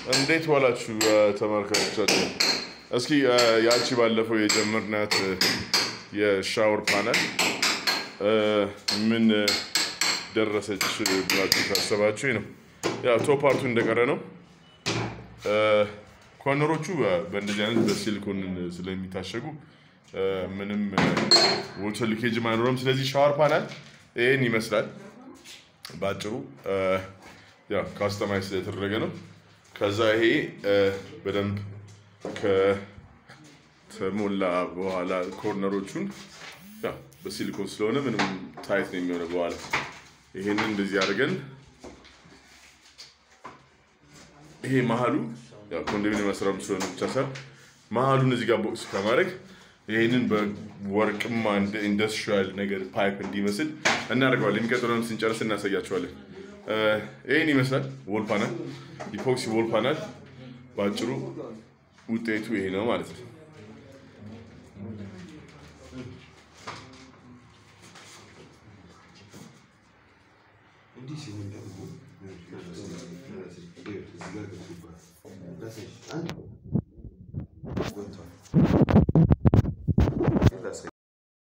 እንዴት ዋላችሁ ተመልካቾቻችን? እስኪ ያቺ ባለፈው የጀመርናት የሻወር ፓነል ምን ደረሰች ብላችሁ ካሰባችሁ ነው ያው ቶፕ ፓርቱ እንደቀረ ነው። ኮርነሮቹ በእንደዚህ አይነት በሲሊኮን ስለሚታሸጉ ምንም ወተር ሊኬጅም አይኖረም። ስለዚህ ሻወር ፓናል ይህን ይመስላል በአጭሩ ያው ካስተማይዝ ስለተደረገ ነው። ከዛ ይሄ በደንብ ከተሞላ በኋላ ኮርነሮቹን ያው በሲሊኮን ስለሆነ ምንም ታይት ነው የሚሆነው። በኋላ ይሄንን እንደዚህ አድርገን ይሄ መሀሉ ያው ኮንዶሚኒየም መስራም ስለሆነ ብቻ ሳይሆን መሀሉን እዚህ ጋር ቦክስ ከማድረግ ይህንን በወርቅማ እንደ ኢንዱስትሪያል ነገር ፓይፕ እንዲመስል እናደርገዋለን። የሚቀጥለውን ስንጨርስ እናሳያቸዋለን። ይህን ይመስላል ወል ፓናል፣ ኢፖክሲ ወል ፓናል። በአጭሩ ውጤቱ ይሄ ነው ማለት ነው። እንዲህ ሲሆን ደግሞ